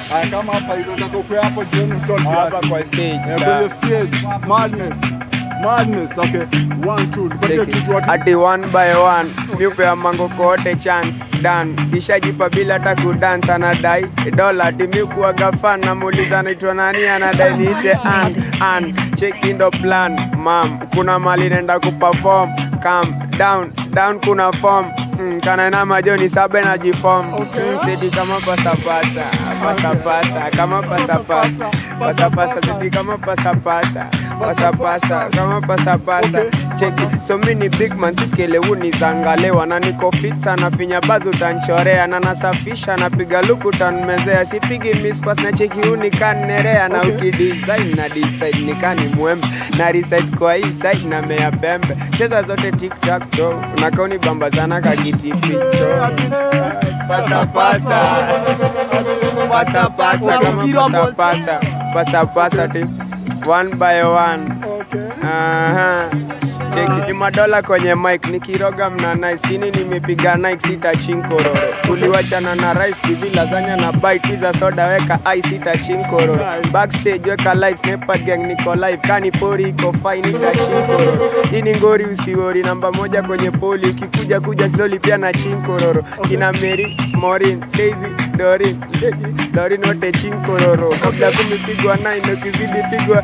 Ah, kama hapa hivyo nataka ukue hapo jioni mtoto hapa kwa stage Eh, sawa. kwenye stage madness madness okay one two tupatie Check it. kitu watu ati one by one miupea mango kote chance dan ishajipa bila hata kudance anadai dola ati miukuaga fan namuuliza naitwa nani anadai niite an an chekindo plan mam kuna mali nenda kuperform calm down down kuna form Mm, kana majoni sabe na jifom Okay. mm, sidi kama pasapasa pasapasa kama pasapasa pasapasa sidi kama pasapasa pasapasa kama pasapasa cheki so mi ni big man siskelewu ni zangalewa na niko fit sana finya bazi utanchorea na nasafisha napiga luku utanmezea sipigi mispas na cheki unikannerea na ukidesign na decide nikani mwembe na reside kwa hii side na mea pembe cheza zote tiktak to unakauni bamba sana kakitificho pasapasa pasapasa kama pasapasa pasapasa ti one by one okay Aha. Cheki ni madola kwenye mic nikiroga mna nice chini nimepiga Nike sita chinkororo tuliwachana na rice kivi lasagna na bite pizza soda weka ice sita chinkororo backstage weka lights nepa gang niko live kani pori iko fine ita chinkororo hii ni ngori usiwori namba moja kwenye poli ukikuja kuja slowly pia na chinkororo kina Mary Morin Daisy Dorin Lady Dorin wote chinkororo kabla kumepigwa nine ukizidi pigwa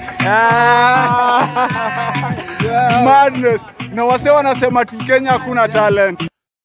ah. madness na wase wanasema ti Kenya hakuna talent